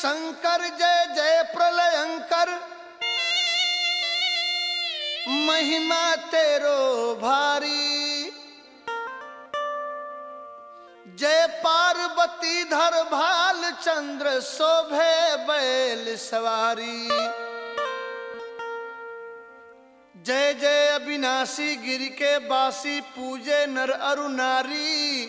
शंकर जय जय प्रलयंकर महिमा तेरो भारी जय पार्वती धर भाल चंद्र शोभे बैल सवारी जय जय अविनाशी गिर के बासी पूजे नर अरु नारी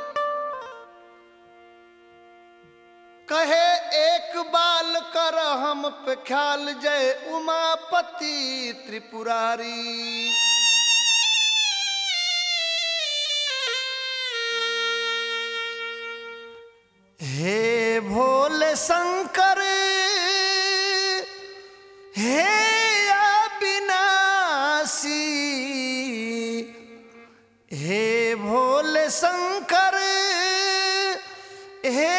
कहे एक बाल कर हम पे ख्याल जय उमापति त्रिपुरारी हे भोले शंकर हे अविनाशी हे भोले शंकर हे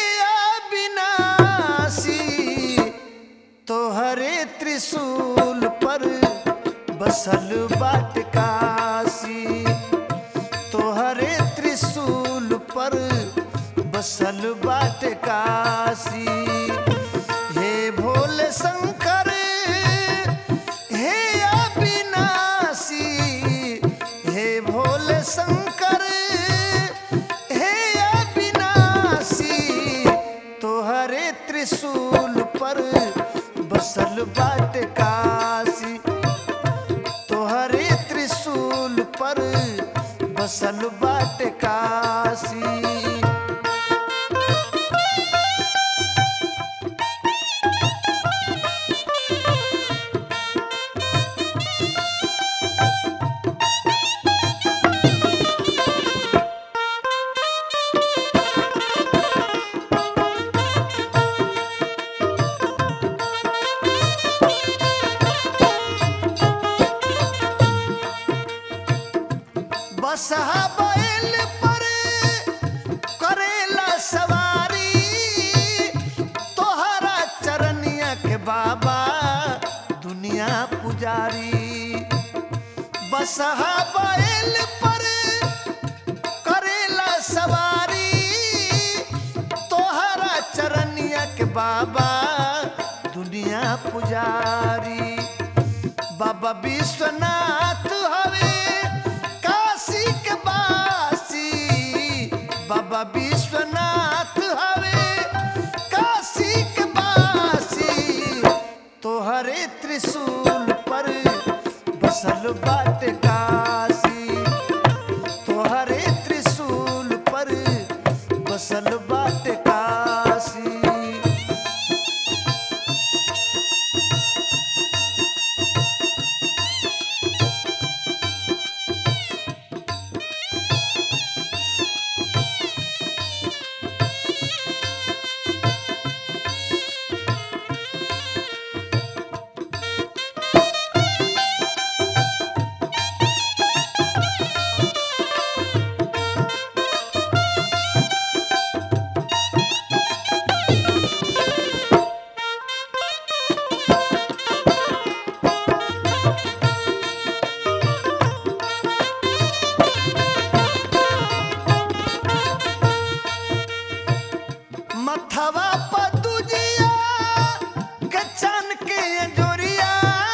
अविनाशी तोहरे त्रिशूल पर बसल बाट काशी तोहरे त्रिशूल पर बसल बाट काशी हे भोले शंकर हे अविनाशी हे भोले शंकर हे अविनाशी तोहरे त्रिशूल पर बसल बाट काशी तोहरे त्रिशूल पर बसल बाट काशी बसहा बैल पर करेला सवारी तोहरा चरनिया के बाबा दुनिया पुजारी बसहा बैल पर करेला सवारी तोहरा चरनिया के बाबा दुनिया पुजारी बाबा विश्वनाथ हवे काशी के बासी बाबा विश्वनाथ हवे काशी के बासी तोहरे त्रिशूल पर बसल बाट काशी तोहरे त्रिशूल पर बसल बाट काशी मथवा पदुजिया गचन के जोरिया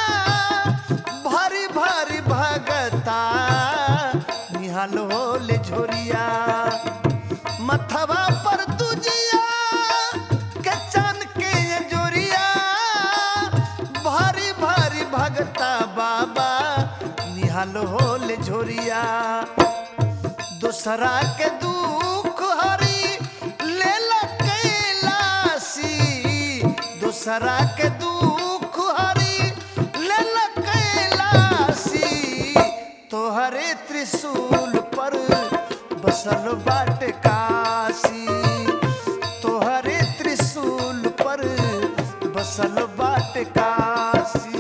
भरी भरी भगता निहाल होल झोरिया मथवा पर तुजिया गचन के जोरिया भरी भरी भगता बाबा निहाल होल झोरिया दूसरा के दुख हरी लेला कैलासी दूसरा के दुख हरी लेला कैलासी तोहरे त्रिशूल पर बसल बाट काशी तोहरे त्रिशूल पर बसल बाट काशी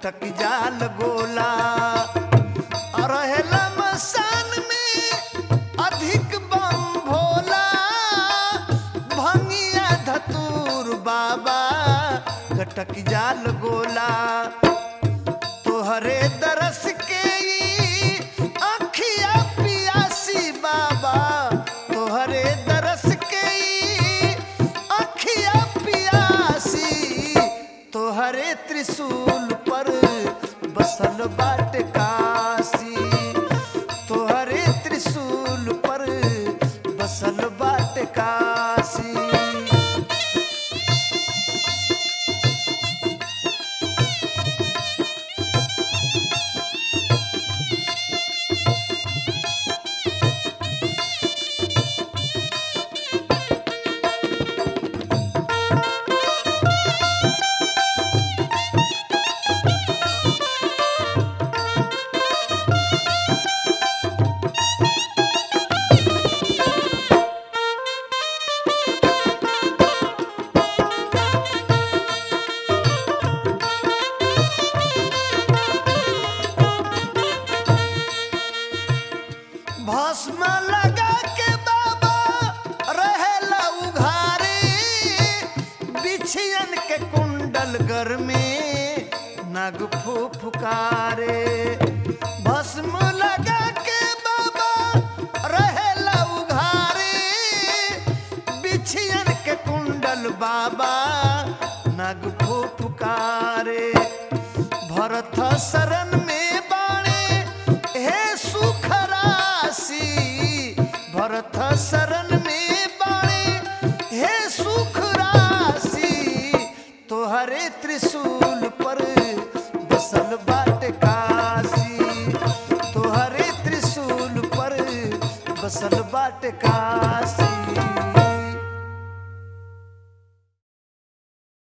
कटक जाल गोला रहेला मसान में अधिक बम भोला भंगिया धतूर बाबा कटक जाल गोला तोहरे दरस के ई अखिया पियासी बाबा तोहरे दरस के ई अखिया पियासी तोहरे त्रिशूल पर बसल बाट काशी तोहरे त्रिशूल पर बसल बाट काशी भस्म लगा के बाबा रहेला उघारे बिछियन के कुंडल घर में नग फुफुकारे भस्म लगा के बाबा रहेला उघारे बिछियन के कुंडल बाबा नग फुफुकारे भरत शरण में बाणे हे सुख राशि भरत शरण में बाणे हे सुख राशि तोहरे त्रिशूल पर बसल बाट काशी तोहरे त्रिशूल पर बसल बाट काशी